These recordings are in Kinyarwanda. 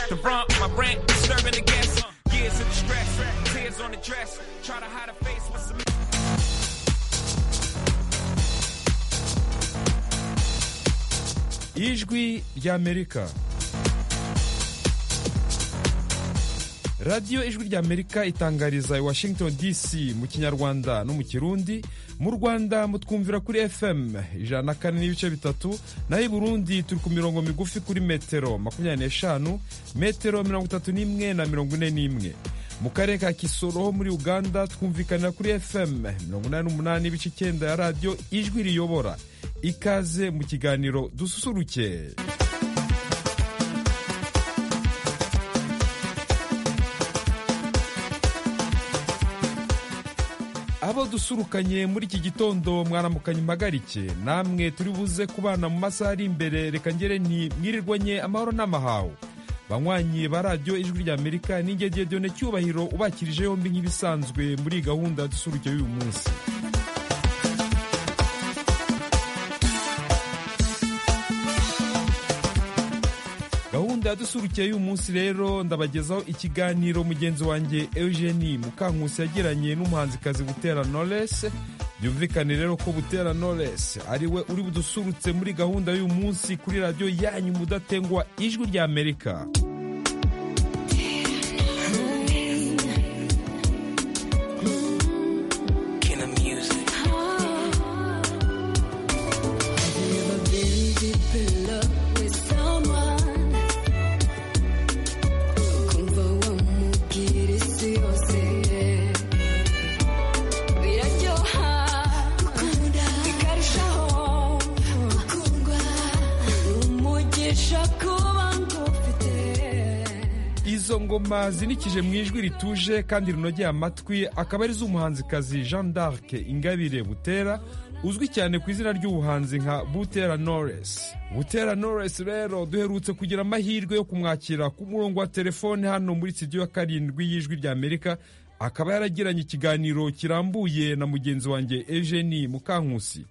The rump, my rant, disturbing the guests. Years of distress, tears on the dress. Try to hide a face with some. ijwi ry'amerika radiyo ijwi ry'amerika itangariza i washington dc mu kinyarwanda no mu kirundi mu rwanda mutwumvira kuri fm ijana na kane n'ibice bitatu naho i burundi turi ku mirongo migufi kuri metero makumyabiri n'eshanu metero mirongo itatu n'imwe na mirongo ine n'imwe mu karere ka kisoro ho muri uganda twumvikanira kuri fm mirongo inani n'umunani n'ibice icyenda ya radiyo ijwi riyobora ikaze mu kiganiro dususuruke abo dusurukanye muri iki gitondo mwaramukanye impagarike namwe turi buze kubana mu masaha ari imbere reka ngere nti mwirirwanye amahoro n'amahawe banywanyi ba radiyo ijwi ry'amerika n'ingegeye diyone cyubahiro ubakirije yombi nk'ibisanzwe muri gahunda dusuruke y'uyu munsi gahunda yadusurukiye y'uyu munsi rero ndabagezaho ikiganiro mugenzi wanjye eugenie mukankusi yagiranye n'umuhanzikazi butera knowless byumvikane rero ko butera knowless ari we uri budusurutse muri gahunda y'uyu munsi kuri radiyo yanyu mudatengwa ijwi ry'amerika izo ngoma zinikije mu ijwi rituje kandi rinogeye amatwi akaba ari z'umuhanzikazi jean d'arc ingabire butera uzwi cyane ku izina ry'ubuhanzi nka butera knowless butera knowless rero duherutse kugira amahirwe yo kumwakira ku murongo wa telefone hano muri studio ya karindwi y'ijwi ry'amerika akaba yaragiranye ikiganiro kirambuye na mugenzi wanjye eugenie mukankusi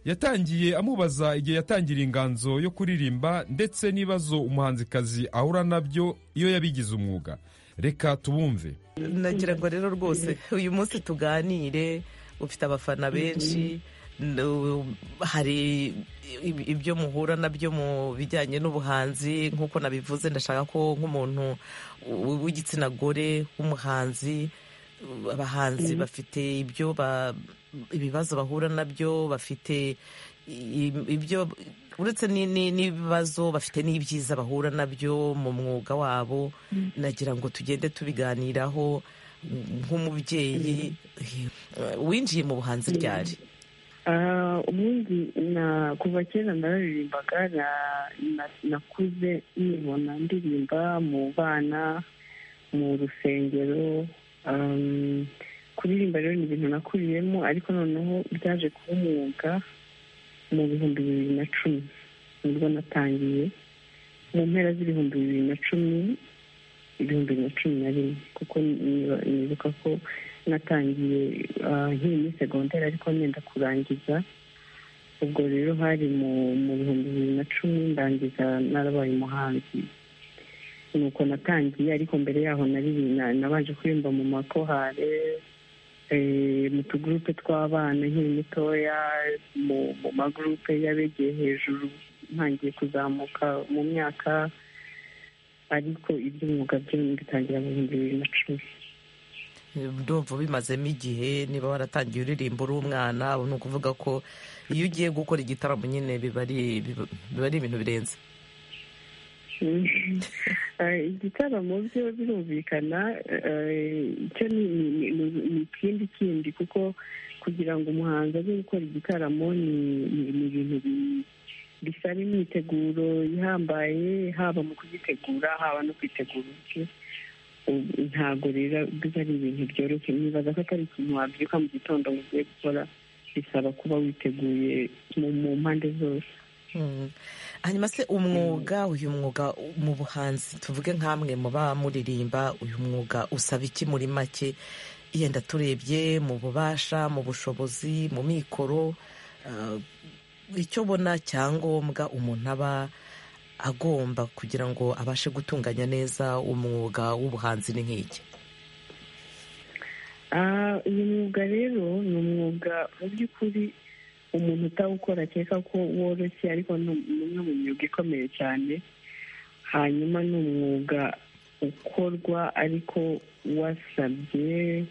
yatangiye amubaza igihe yatangiriye inganzo yo kuririmba ndetse n'ibibazo umuhanzikazi ahura nabyo iyo yabigize umwuga reka tubumve nagira ngo rero rwose uyu munsi tuganire ufite abafana benshi hari ibyo muhura nabyo mu bijyanye n'ubuhanzi nk'uko nabivuze ndashaka ko nk'umuntu w'igitsina gore w'umuhanzi abahanzi bafite ibyo ibibazo bahura nabyo bafite ibyo uretse n'ibibazo bafite n'ibyiza bahura nabyo mu mwuga wabo nagira ngo tugende tubiganiraho nk'umubyeyi winjiye mu buhanzi ryari ubundi kuva kera nararirimbaga nakuze nibona ndirimba mu bana mu rusengero kuririmba rero ni ibintu nakuriyemo ariko noneho byaje kuba umwuga mu bihumbi bibiri na cumi nibwo natangiye mu mpera z'ibihumbi bibiri na cumi ibihumbi bibiri na cumi na rimwe kuko nibuka ko natangiye nkiri muri segonderi ariko nenda kurangiza ubwo rero hari mu bihumbi bibiri na cumi ndangiza narabaye umuhanzi nuko natangiye ariko mbere yaho nari nabanje kuririmba mu makorale mu tugurupe tw'abana nkiri mutoya mu magurupe y'abegeye hejuru ntangiye kuzamuka mu myaka ariko iby'umwuga byo bitangira mu bihumbi bibiri na cumi ndumva ubimazemo igihe niba waratangiye uririmba uri umwana ni ukuvuga ko iyo ugiye gukora igitaramo nyine biba ari ibintu birenze igitaramo byo birumvikana icyo ni ikindi kindi kuko kugira ngo umuhanzi aze gukora igitaramo ni ibintu bisaba imyiteguro ihambaye haba mu kugitegura haba no kwitegura ibyo ntabwo rero biba ari ibintu byoroshye nibaza ko atari ikintu wabyuka mu gitondo ngo ugiye gukora bisaba kuba witeguye mu mpande zose hanyuma se umwuga uyu mwuga mu buhanzi tuvuge nk'amwe muba muririmba uyu mwuga usaba iki muri make yenda turebye mu bubasha mu bushobozi mu mikoro icyo ubona cyangombwa umuntu aba agomba kugira ngo abashe gutunganya neza umwuga w'ubuhanzi ni nk'iki uyu mwuga rero ni umwuga mu by'ukuri umuntu utawukora akeka ko woroshye ariko ni umwe mu myuga ikomeye cyane hanyuma ni umwuga ukorwa ariko wasabye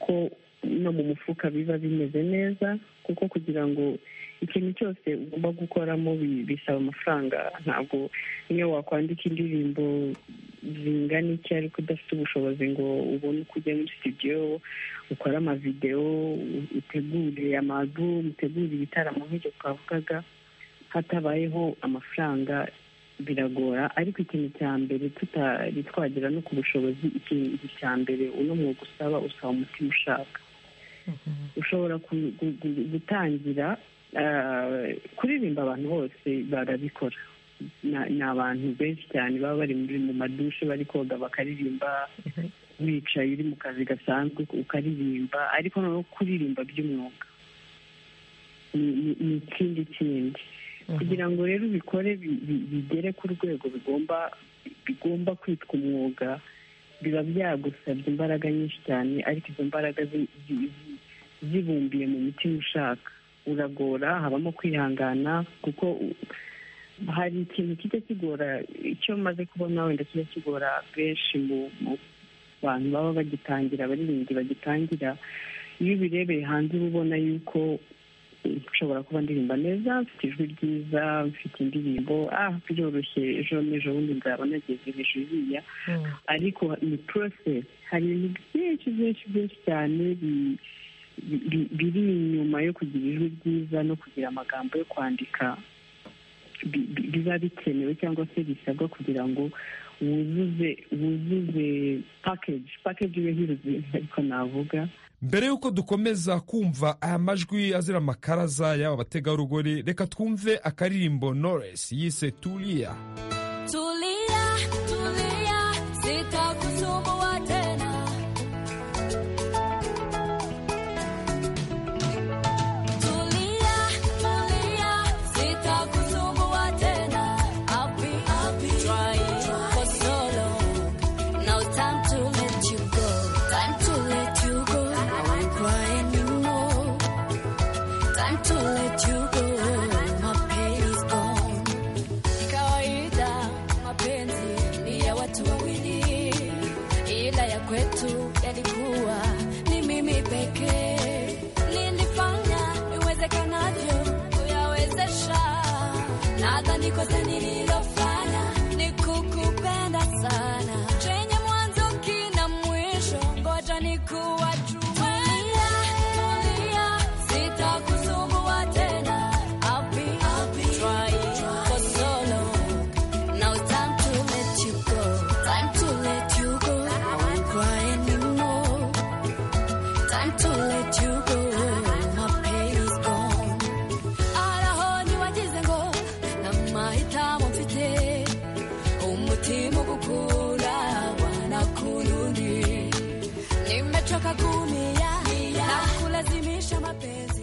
ko no mu mufuka biba bimeze neza kuko kugira ngo ikintu cyose ugomba gukoramo bisaba amafaranga ntabwo niyo wakwandika indirimbo zingana iki ariko udafite ubushobozi ngo ubone uko ujya muri studio ukore amavidewo utegure amazu utegure ibitaramo nk'ibyo twavugaga hatabayeho amafaranga biragora ariko ikintu cya mbere tutari twagera no ku bushobozi ikintu cya mbere uno mwuga usaba usaba umutima ushaka ushobora gutangira kuririmba abantu bose barabikora ni abantu benshi cyane baba bari mu madushe bari koga bakaririmba wicaye uri mu kazi gasanzwe ukaririmba ariko noneho kuririmba by'umwuga ni ikindi kindi kugira ngo rero ubikore bigere ku rwego bigomba bigomba kwitwa umwuga biba byagusabye imbaraga nyinshi cyane ariko izo mbaraga zibumbiye mu mitima ushaka uragora habamo kwihangana kuko hari ikintu kijya kigora icyo maze kubona wenda kijya kigora benshi mu bantu baba bagitangira abaririmbyi bagitangira iyo ubirebeye hanze uba ubona yuko nshobora kuba ndirimba neza mfite ijwi ryiza mfite indirimbo ah byoroshye ejo n'ejo bundi nzaba nageze hejuru iriya ariko ni porosesi hari ibintu byinshi byinshi byinshi cyane biri inyuma yo kugira ijwi ryiza no kugira amagambo yo kwandika biba bikenewe cyangwa se bisabwa kugira ngo wuzuze wuzuze pakeji pakeji iba ihuzuye ariko navuga mbere y'uko dukomeza kumva aya majwi azira amakaraza y'aba bategarugori reka twumve akaririmbo Knowless yise turiya tulia tulia sitakusumbua tena tulia tulia sitakusumbua tena I'll be- I'll be trying for so long. Now time to let you go time to let you go I won't cry anymore time to let you go my pain is gone ni kawaida mapenzi ni ya watu wawili, ila ya kwetu yalikuwa ni mimi pekee. Nilifanya iwezekanavyo kuyawezesha, nadhani kosa nililofanya ni kukupenda sana, chenye mwanzo kina mwisho, ngoja ni kuwachumalia Tulia, sitakusumbua tena. I'll be, I'll be trying for so long. Now time to let you go. Time to let you go. I won't cry anymore. Time to let you go. My pain is gone. Araho niwagize ngo namahitamo mfite umutima ugukunda wanakurundi nimechoka kunia na kulazimisha mapenzi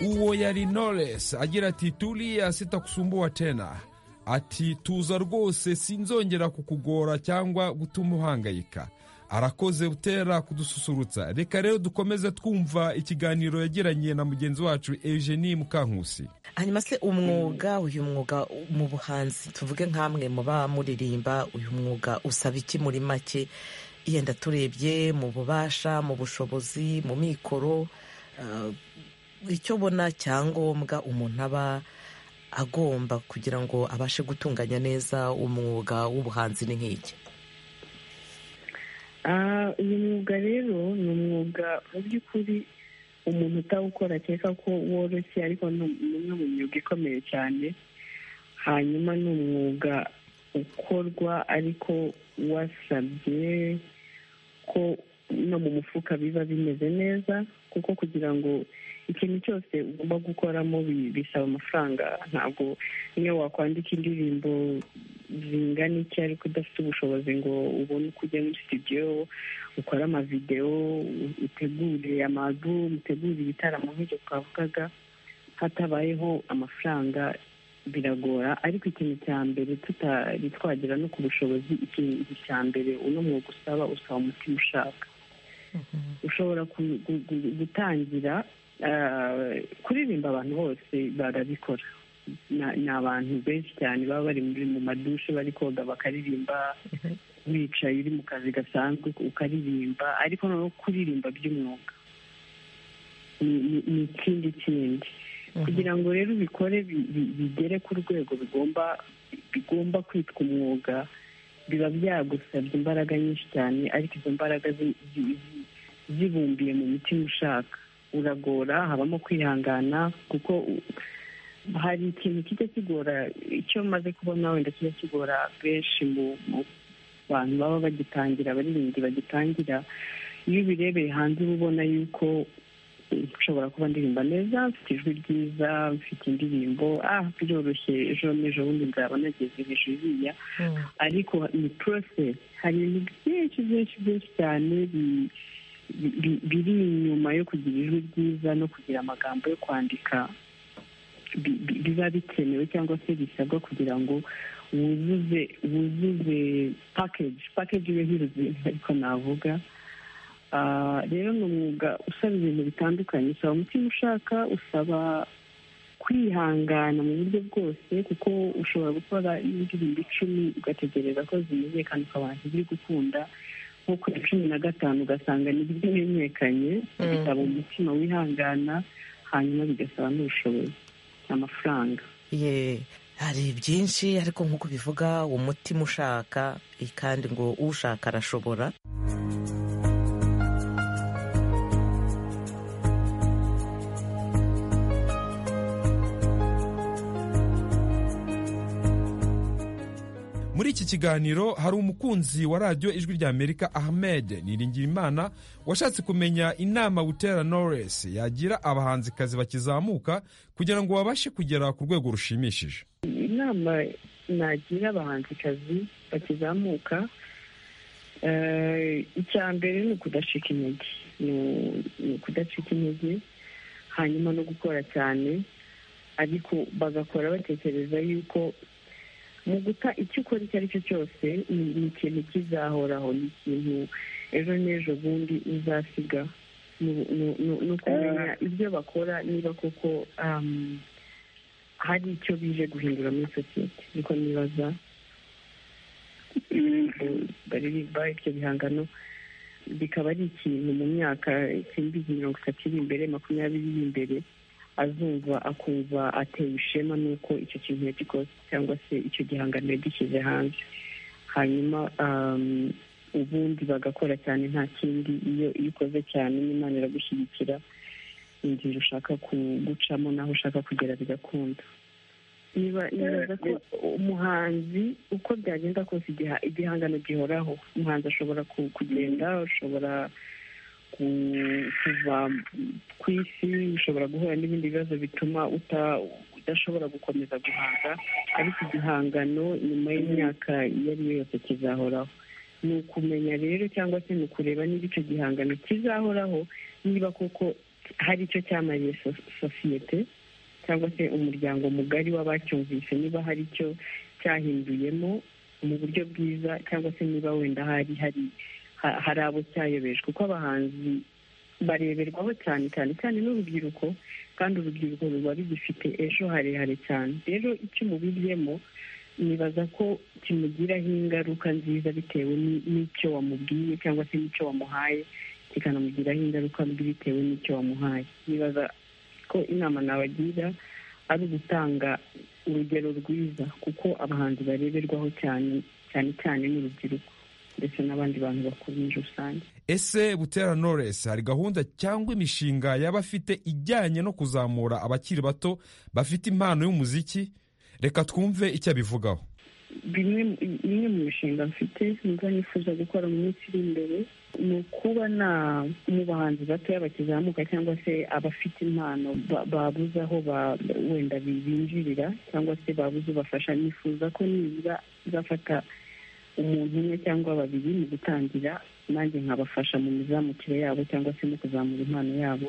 uwo yari Knowless agira ati turiya sitakusumbua tena ati tuza rwose sinzongera kukugora cyangwa gutuma uhangayika arakoze utera kudususurutsa reka rero dukomeze twumva ikiganiro yagiranye na mugenzi wacu Eugenie Mukankusi hanyuma se umwuga uyu mwuga mu buhanzi tuvuge nk'amwe muba muririmba uyu mwuga usaba iki muri make yenda turebye mu bubasha mu bushobozi mu mikoro eh, icyo ubona cyangombwa umuntu aba agomba kugira ngo abashe gutunganya neza umwuga w'ubuhanzi ni nk'iki Ah, uyu mwuga rero ni umwuga mu by'ukuri umuntu utawukora akeka ko woroshye ariko ni umwe mu myuga ikomeye cyane hanyuma ni umwuga ukorwa ariko wasabye ko no mu mufuka biba bimeze neza kuko kugira ngo ikintu cyose ugomba gukoramo bi- bisaba amafaranga ntabwo niyo wakwandika indirimbo zingana iki ariko udafite ubushobozi ngo ubone uko ujya muri studio ukore amavidewo utegure amazu utegure ibitaramo nk'ibyo twavugaga hatabayeho amafaranga biragora ariko ikintu cya mbere tutari twagera no ku bushobozi ikintu cya mbere uno mwuga usaba usaba umutima ushaka ushobora ku- gu- gu- gutangira ah, kuririmba abantu bose barabikora Na- ni abantu benshi cyane baba bari muri mu madushe bari koga bakaririmba wicaye uri mu kazi gasanzwe ukaririmba ariko noneho kuririmba by'umwuga ni- ni- ni ikindi kindi kugira ngo rero ubikore bi- bi- bigere ku rwego bigomba bigomba kwitwa umwuga biba byagusabye imbaraga nyinshi cyane ariko izo mbaraga zi- zi- zi- zibumbiye mu mutima ushaka uragora habamo kwihangana kuko u- hari ikintu kijya kigora icyo maze kubona wenda kijya kigora benshi mu mu bantu baba bagitangira abaririmbyi bagitangira iyo ubirebeye hanze uba ubona yuko nshobora kuba ndirimba neza mfite ijwi ryiza mfite indirimbo ah biroroshye ejo n'ejo bundi nzaba nageze hejuru iriya ariko ni process hari ibintu byinshi byinshi byinshi cyane bi- bi- biri inyuma yo kugira ijwi ryiza no kugira amagambo yo kwandika bi- bi- biba bikenewe cyangwa se bisabwa kugira ngo wuzuze wuzuze package package iba ihuzuye ariko navuga Ah, rero ni umwuga usaba ibintu bitandukanye usaba umutima ushaka usaba kwihangana mu buryo bwose kuko ushobora gukora indirimbo icumi ugategereza ko zimenyekana ukabasha ibiri gukunda nko ku ya cumi na gatanu ugasanga nibyo bimenyekanye bisaba umutima wihangana hanyuma bigasaba n'ubushobozi amafaranga Ye, hari byinshi ariko nk'uko bivuga umutima ushaka eh, kandi ngo ushaka arashobora muri iki kiganiro hari umukunzi wa radiyo ijwi rya amerika ahmed niringiyimana washatse kumenya inama butera knowless yagira abahanzikazi bakizamuka kugira ngo babashe kugera ku rwego rushimishije inama nagira abahanzikazi bakizamuka eh, icya mbere ni ukudacika intege ni u- ni ukudacika intege hanyuma no gukora cyane ariko bagakora batekereza yuko mu guta icyo ukora icyo ari cyo cyose ni ni ikintu kizahoraho ni ikintu ejo n'ejo bundi uzasiga ni- ni- ni- ni ukumenya ibyo bakora niba koko um, hari icyo bije guhindura muri sosiyete niko nibaza baririmba ibyo bihangano bikaba ari ikintu mu myaka icyenda mirongo itatu iri imbere makumyabiri iri imbere azumva akumva atewe ishema n'uko icyo kintu yagikoze cyangwa se icyo gihangano yagishyize hanze hanyuma um, ubundi bagakora cyane nta kindi iyo iyo ukoze cyane n'imana iragushyigikira inzira ushaka ku- gucamo n'aho ushaka kugera bigakunda Niba- nibaza ko umuhanzi uko byagenda kose igiha- igihangano gihoraho umuhanzi ashobora ku- kugenda ashobora ku- kuva ku isi ushobora guhura n'ibindi bibazo bituma uta- udashobora gukomeza guhanga ariko igihangano nyuma y'imyaka iyo ari yo yose kizahoraho ni ukumenya rero cyangwa se ni ukureba niba icyo gihangano kizahoraho niba koko hari icyo cyamariye so- sosiyete cyangwa se umuryango mugari w'abacyumvise niba hari icyo cyahinduyemo mu buryo bwiza cyangwa se niba wenda hari hari ha- hari abo cyayobeje kuko abahanzi bareberwaho cyane cyane cyane n'urubyiruko kandi urubyiruko ruba rugifite ejo harehare cyane rero icyo umubiryemo nibaza ko kimugiraho ingaruka nziza bitewe ni- n'icyo wamubwiye cyangwa se n'icyo wamuhaye kikanamugiraho ingaruka mbi bitewe n'icyo wamuhaye nibaza ko inama nabagira ari ugutanga urugero rwiza kuko abahanzi bareberwaho cyane cyane cyane n'urubyiruko ndetse n'abandi bantu bakuru muri rusange ese butera knowless hari gahunda cyangwa imishinga yaba afite ijyanye no kuzamura abakiri bato bafite impano y'umuziki reka twumve icyo abivugaho bimwe mu- imwe mu mishinga mfite mva nifuza gukora mu minsi iri imbere ni ukuba na mu bahanzi batoya bakizamuka cyangwa se abafite impano ba- babuze aho ba- wenda bi- binjirira cyangwa se babuze ubafasha nifuza ko nibura nzafata umuntu umwe cyangwa babiri mu gutangira nanjye nkabafasha mu mizamukire yabo cyangwa se mu kuzamura impano yabo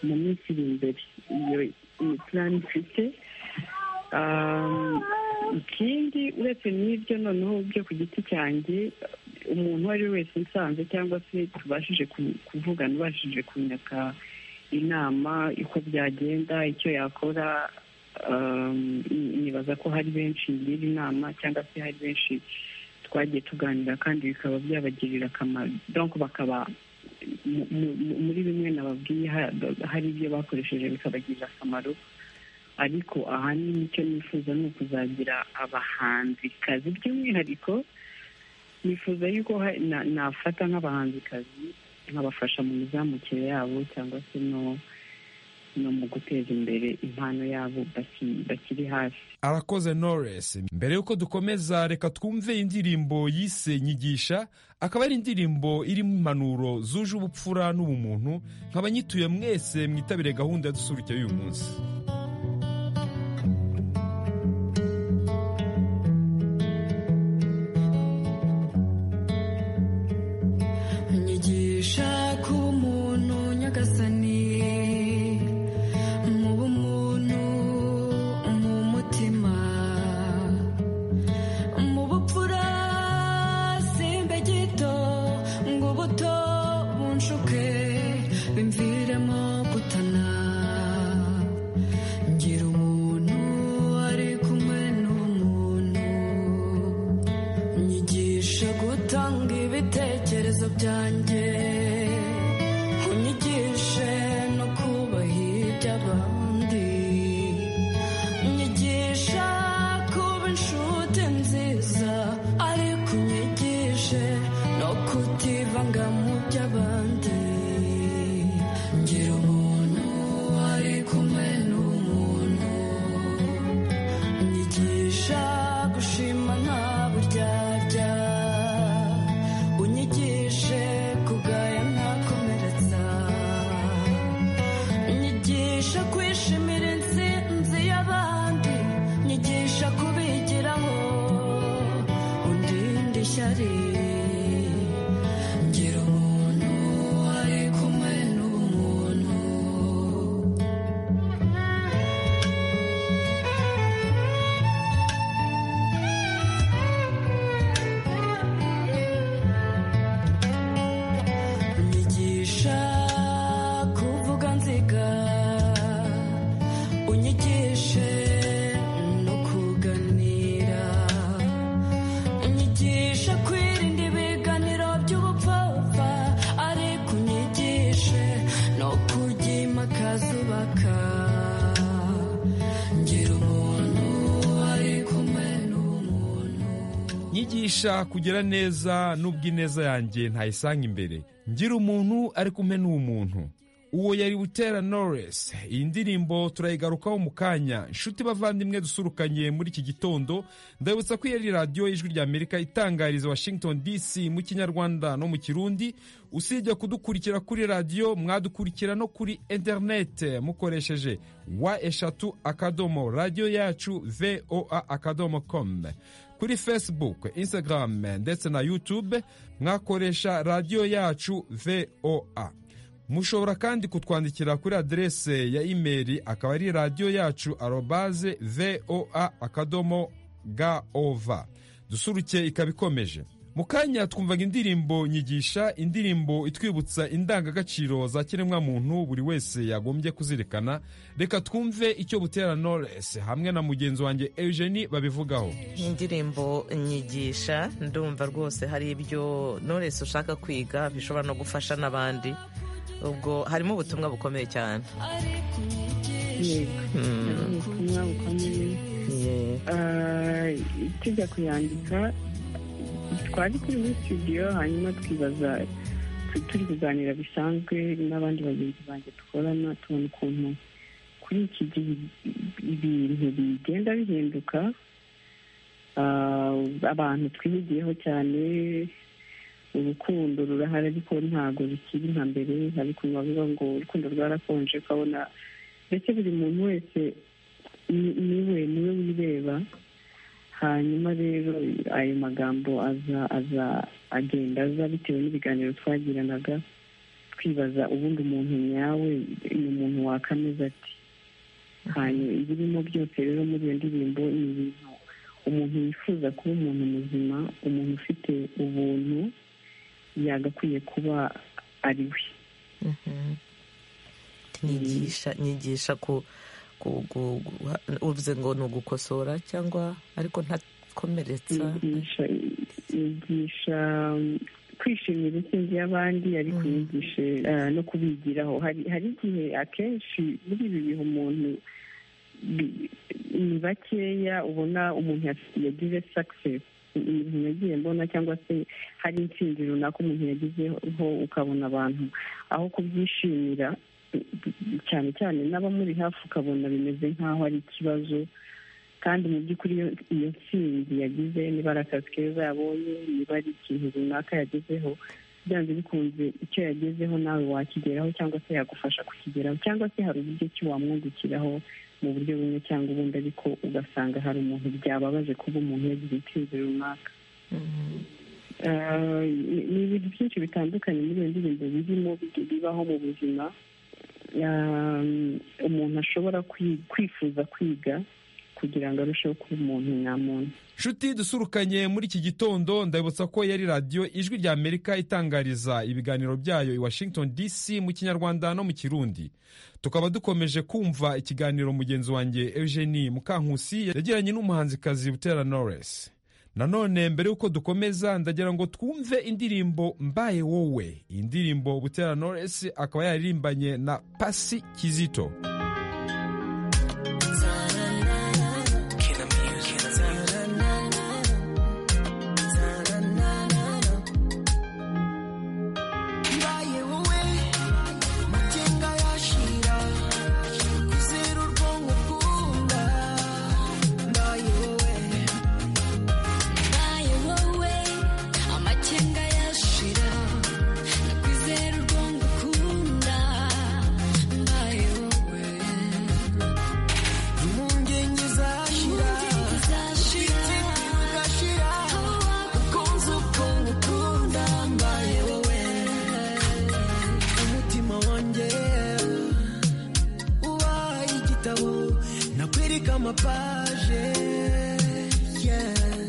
mu minsi iri imbere iyo ni plan mfite Um, ikindi uretse n'ibyo noneho byo ku giti cyanjye umuntu uwo ari we wese unsanze cyangwa se tubashije ku- kuvugana ubashije kunyaka inama uko byagenda icyo yakora um, ni- nibaza ko hari benshi ngira inama cyangwa se hari benshi twagiye tuganira kandi bikaba byabagirira akamaro donc bakaba mu- mu- muri bimwe nababwiye ha- hari ibyo bakoresheje bikabagirira akamaro ariko ahanini icyo nifuza ni ukuzagira abahanzikazi by'umwihariko nifuza yuko ha- na- nafata nk'abahanzikazi nkabafasha mu mizamukire yabo cyangwa se no no mu guteza imbere impano yabo baki- bakiri hasi arakoze Knowless mbere y'uko dukomeza reka twumve indirimbo yise nyigisha akaba ari indirimbo irimo impanuro zuje ubupfura n'ubumuntu nkaba nyituye mwese mwitabire gahunda ya dusuruke y'uyu munsi nyigisha ku muntu nyagasani mu bumuntu mu mutima mu bupfura simbe gito ngo ubuto bunshuke bimviremo gutana ngira umuntu ari kumwe n'umuntu nyigisha gutanga ibitekerezo byanjye unyigishe no kubaha iby'abandi nyigisha kuba inshuti nziza ariko unyigishe no kutivanga mu by'abandi ngira umuntu ari kumwe n'umuntu unyigisha gushima nta buryarya unyigishe kugaya ntakomeretsa unyigisha kwishimira intsinzi y'abandi nyigisha kubigiraho undinde ishyari ngira umuntu ari kumwe n'umuntu unyigisha kuvuga nziga unyigishe no kuganira unyigisha kwirinda ibiganiro by'ubupfapfa ariko unyigishe no kujya impakaza ubaka ngira umuntu ari kumwe n'umuntu nyigisha kugira neza n'ubwo ineza yanjye ntayisanga imbere ngira umuntu ari kumwe n'uwo muntu uwo yari butera Knowless iyi ndirimbo turayigarukaho mu kanya inshuti bavandimwe dusurukanye muri iki gitondo ndabibutsa ko iyi ari radiyo y'ijwi rya amerika itangariza washington dc mu kinyarwanda no mu kirundi usibye kudukurikira kuri radiyo mwadukurikira no kuri interinete mukoresheje wa eshatu akadomo radiyo yacu voa akadomo com kuri facebook instagram ndetse na youtube mwakoresha radiyo yacu voa mushobora kandi kutwandikira kuri aderese ya imeri akaba ari radiyo yacu arobaze voa akadomo gov dusuruke ikaba ikomeje mu kanya twumvaga indirimbo nyigisha indirimbo itwibutsa indangagaciro za kiremwamuntu buri wese yagombye kuzirikana reka twumve icyo butera knowless hamwe na mugenzi wanjye eugenie babivugaho indirimbo nyigisha ndumva rwose hari ibyo knowless ushaka kwiga bishobora no gufasha n'abandi ubwo harimo ubutumwa bukomeye cyane yego ni ubutumwa bukomeye Yeah. Ah, tujya kuyandika twari turi muri studio hanyuma twibaza tu- turi kuganira bisanzwe n'abandi bagenzi banjye dukorana tubona ukuntu kuri iki gihe ibintu bigenda bihinduka Ah, abantu twihugiyeho cyane urukundo rurahari ariko ntabwo rukiri nka mbere ariko bavuga ngo urukundo rwarakonje ukabona ndetse buri muntu wese ni- niwe niwe wireba hanyuma rero ayo magambo aza aza agenda aza bitewe n'ibiganiro twagiranaga twibaza ubundi umuntu nyawe ni umuntu wakameza ati ahantu ibirimo byose rero muri iyo ndirimbo ni ibintu umuntu yifuza kuba umuntu muzima umuntu ufite ubuntu yagakwiye kuba ari we nyigisha nyigisha ku ku- ku- guha- uvuze ngo ni ugukosora cyangwa ariko ntakomeretsa yigisha yigisha kwishimira intsinzi y'abandi ariko yigishe eh, no kubigiraho hari hari igihe akenshi muri ibi bihe umuntu bi- ni bakeya ubona umuntu yas- yagize success ibintu nagiye mbona cyangwa se hari intsinzi runaka umuntu yagezeho ukabona abantu aho kubyishimira cyane cyane n'abamuri hafi ukabona bimeze nk'aho ari ikibazo kandi mu by'ukuri iyo iyo ntsinzi yagize niba ari akazi keza yabonye niba ari ikintu runaka yagezeho byanze bikunze icyo yagezeho nawe wakigeraho cyangwa se yagufasha kukigeraho cyangwa se hari uburyo ki wamwungukiraho mu buryo bumwe cyangwa ubundi ariko ugasanga hari umuntu byababaje kuba umuntu yagize intsinzi runaka Eh, ni- ni ibintu byinshi bitandukanye muri iyo ndirimbo birimo bi- bibaho mu buzima Eh, umuntu ashobora kwi- kwifuza kwiga kugira ngo arusheho kuba umuntu nyamuntu nshuti dusurukanye muri iki gitondo ndabibutsa ko yari radiyo ijwi rya amerika itangariza ibiganiro byayo i washington dc mu kinyarwanda no mu kirundi tukaba dukomeje kumva ikiganiro mugenzi wanjye eugenie mukankusi yagiranye n'umuhanzikazi butera knowless nanone mbere y'uko dukomeza ndagira ngo twumve indirimbo mbaye wowe iyi ndirimbo butera knowless akaba yaririmbanye na pasi kizito mbaye wowe magenga yashira kwizera urwonko bwumva mbaye wowe Mbaye wowe amakenga yashira nakwizera urwongo ukunda mbaye wowe impungenge zashira impungenge zashira shiti ugashira aho ukunze ubwonko ukunda mbaye wowe umutima wanjye ubaye igitabo nakwereka amapaje yeah.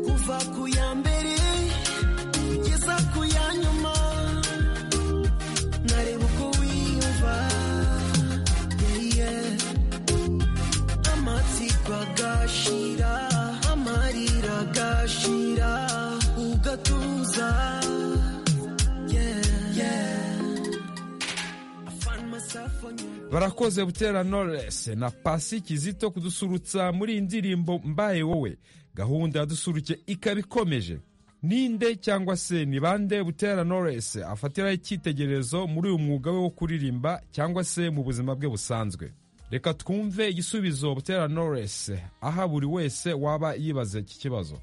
kuva ku ya mbere kugeza ku ya nyuma nareba uko wiyumva yeah, yeah. amatsiko agashira amarira agashira ugatuza yeah, yeah. I find myself on your barakoze butera knowless na pasi kizito kudusurutsa muri iyi ndirimbo mbaye wowe gahunda ya dusuruke ikaba ikomeje ninde cyangwa se ni bande butera knowless afatiraho icyitegererezo muri uyu mwuga we wo kuririmba cyangwa se mu buzima bwe busanzwe reka twumve igisubizo butera knowless aha buri wese waba yibaze iki kibazo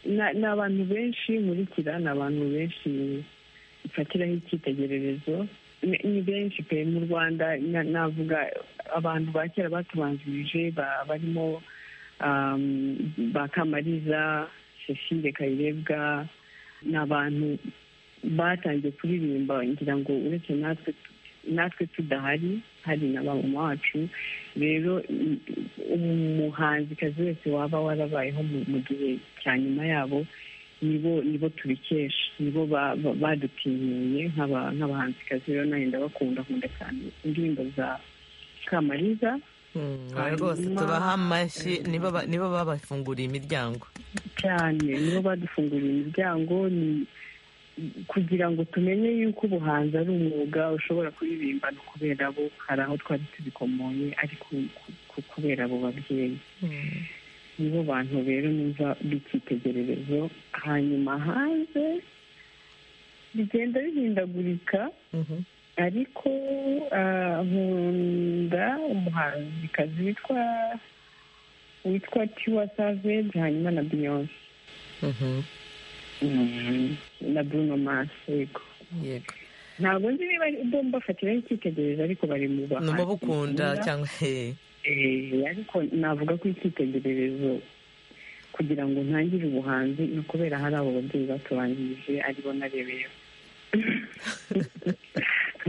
Na- ni abantu benshi nkurikira ni abantu benshi mfatiraho icyitegererezo Ni- ni benshi pe mu rwanda na- navuga abantu ba kera batubanjirije ba- barimo um, ba kamariza cecile kayirebwa ni abantu batangiye kuririmba ngira ngo uretse natwe natwe tudahari hari na ba mama wacu rero i- umuhanzikazi wese waba warabayeho mu mu gihe cya nyuma yabo nibo nibo tubikesha nibo ba- ba- badutinyuye nk'aba- nk'abahanzikazi rero nanjye ndabakunda nkunda cyane indirimbo za kamariza Mm, rwose tubaha amashyi nibo ba- nibo babafunguriye imiryango cyane nibo badufunguriye imiryango ni kugira ngo tumenye yuko ubuhanzi ari umwuga ushobora kuririmbana kubera bo hari aho twari tubikomoye ariko ku- ku- kubera abo babyeyi nibo bantu rero numva b'icyitegererezo hanyuma hanze bigenda bihindagurika Mhm. ariko ah, nkunda umuhanzikazi witwa witwa tiwa savage hanyuma na beyonce Mhm. na bruno mars yego yego ntabwo nzi niba bo mbafatiraho icyitegererezo ariko bari mu bahanzi numubukunda bakunda. cyangwa eh, Eh, ariko navuga ko icyitegererezo kugira ngo ntangire ubuhanzi ni ukubera hari abo babyeyi batubanjirije aribo narebeyeho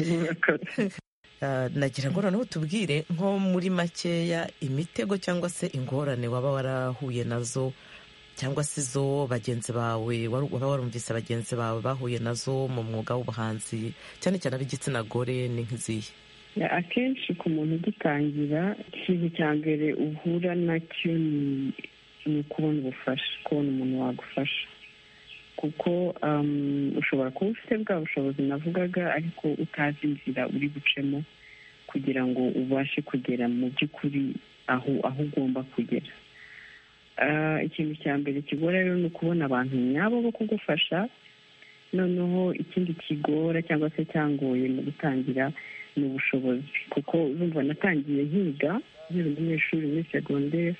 Murakoze. Ah, nagira ngo noneho tubwire nko muri makeya imitego cyangwa se ingorane waba warahuye nazo cyangwa se izo bagenzi bawe waru- waba warumvise bagenzi bawe bahuye nazo mu mwuga w'ubuhanzi cyane cyane ab'igitsina gore ni nk'izihe Ya, akenshi ku muntu ugitangira ikintu cya mbere uhura nacyo ni ni kubona ubufasha kubona umuntu wagufasha kuko um, ushobora kuba ufite bwa bushobozi navugaga ariko utazi inzira uri bucemo kugira ngo ubashe kugera mu by'ukuri aho aho ugomba kugera Ah, ikintu cya mbere kigora rero ni ukubona abantu nyabo bo kugufasha noneho ikindi kigora cyangwa se cyangoye mu gutangira ni ubushobozi kuko urumva natangiye nkiga nkiri umunyeshuri muri segonderi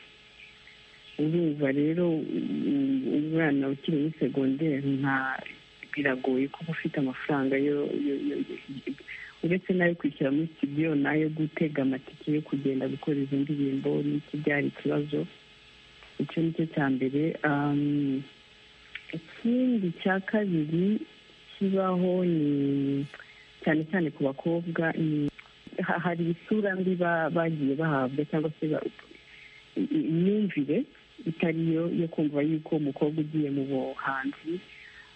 urumva rero um, umwana ukiri muri segonderi nta biragoye kuba ufite amafaranga yo yo- yo- yo- uretse n'ayo kwishyura muri studio n'ayo gutega amatike yo kugenda gukora izo ndirimbo n'iki byari ikibazo icyo ni cyo cya mbere Um, ikindi cya kabiri kibaho ni cyane cyane ku bakobwa ni ha- hari isura mbi ba- bagiye bahabwa cyangwa se ba- i- i- imyumvire itari yo yo kumva yuko umukobwa ugiye mu buhanzi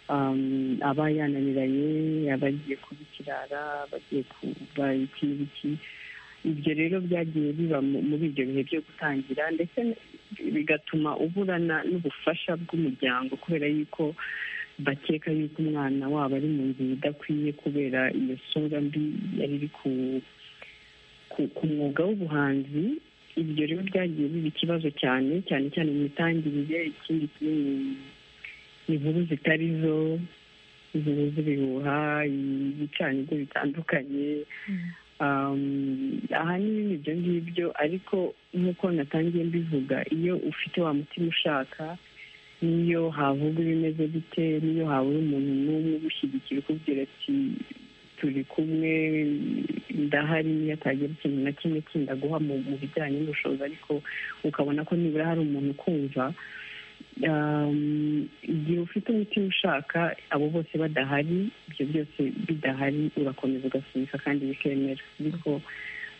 um, aba yananiranye aba agiye kuba ikirara aba agiye kuba iki n'iki ibyo rero byagiye biba mu- muri ibyo bihe byo gutangira ndetse bigatuma uburana n'ubufasha bw'umuryango kubera yuko bakeka yuko umwana wabo ari mu nzira idakwiye kubera iyo sura mbi yari iri ku ku- ku mwuga w'ubuhanzi ibyo rero byagiye biba ikibazo cyane cyane cyane mu mitangirire ikindi kinini ni inkuru zitari zo inkuru z'ibihuha ibicanirwa bitandukanye Um, ahanini ni ibyo ngibyo ariko nk'uko natangiye mbivuga iyo ufite wa mutima ushaka niyo havuga ibimeze bite niyo habura umuntu n'umwe ugushyigikira ukubwira ati turi kumwe ndahari niyo atagira ikintu na kimwe kindaguha mu mu bijyanye n'ubushobozi ariko ukabona ko nibura hari umuntu ukumva um, igihe ufite umutima ushaka abo bose badahari ibyo byose bidahari urakomeza ugasunika kandi bikemera ariko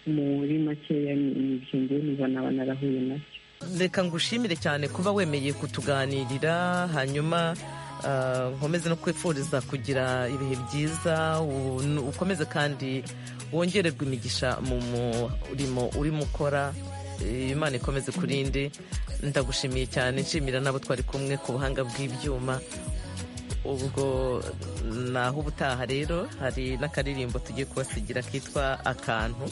muri makeya ni ni ibyo ngewe nibona banarahuye nabyo reka ngushimire cyane kuba wemeye kutuganirira hanyuma ah, nkomeze no kwifuriza kugira ibihe byiza u- ukomeze kandi wongererwe imigisha mu murimo urimo ukora eh, imana ikomeze kurinde ndagushimiye cyane nshimira n'abo twari kumwe ku buhanga bw'ibyuma ubwo naho ubutaha rero hari n'akaririmbo tugiye kubasigira kitwa akantu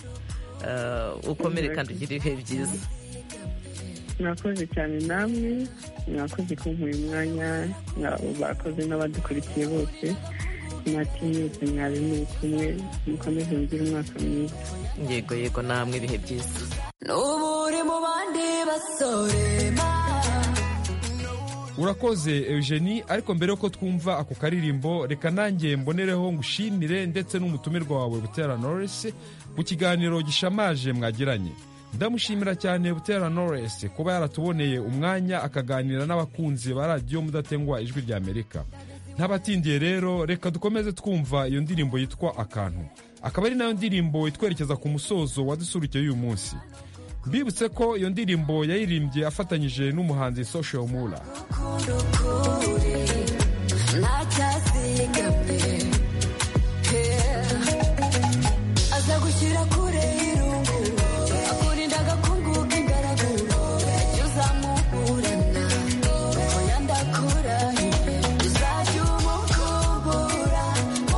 Ah, ukomere kandi ugire ibihe byiza mwakoze cyane namwe mwakoze kumuha umwanya mwa- bakoze n'abadukurikiye bose mwatinyutse mwari muri kumwe mukomeze mugire umwaka mwiza yego yego namwe ibihe byiza n'uburi mu bandi basore urakoze eugenie ariko mbere yuko twumva ako karirimbo reka nanjye mbonereho ngushimire ndetse n'umutumirwa wawe butera noresi ku kiganiro gishamaje mwagiranye ndamushimira cyane butera noresi kuba yaratuboneye umwanya akaganira n'abakunzi ba radiyo mudatengwa ijwi rya amerika ntabatindiye rero reka dukomeze twumva iyo ndirimbo yitwa akantu akaba ari nayo ndirimbo itwerekeza ku musozo wadusurukeye uyu munsi mbibutse ko iyo ndirimbo yayirimbye afatanyije n'umuhanzi social mura kuri ntacyasiga mbe aza gushyira kure y'irungu akurinda agakungu k'ingaragu jya uzamuburana oya ndakurahiye uzajya umukumbura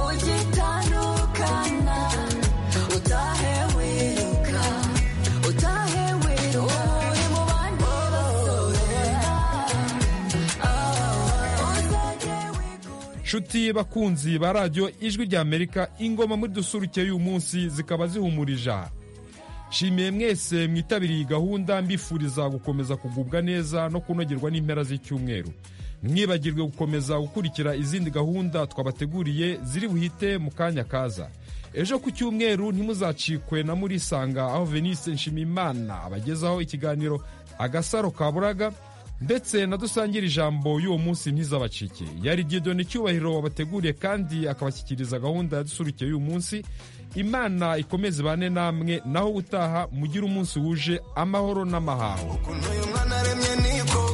ugitandukana utahe wiruka utahe wiruka uri mu bandi basore nshuti bakunzi ba radiyo ijwi rya amerika ingoma muri dusurukeye uyu munsi zikaba zihumurije aha nshimiye mwese mwitabiriye iyi gahunda mbifuriza gukomeza kugubwa neza no kunogerwa n'impera z'icyumweru mwibagirwe gukomeza gukurikira izindi gahunda twabateguriye ziri buhite mu kanya kaza ejo ku cyumweru ntimuzacikwe na murisanga aho venise nshimiyimana abagezaho ikiganiro agasaro ka buraga ndetse na dusangire ijambo y'uwo munsi ntizabacike yari Gideon cyubahiro wabateguriye kandi akabashyikiriza gahunda yadusurukiye y'uyu munsi imana ikomeze ibane namwe naho gutaha mugire umunsi wuje amahoro n'amahaho ukuntu uyu mwana aremye niko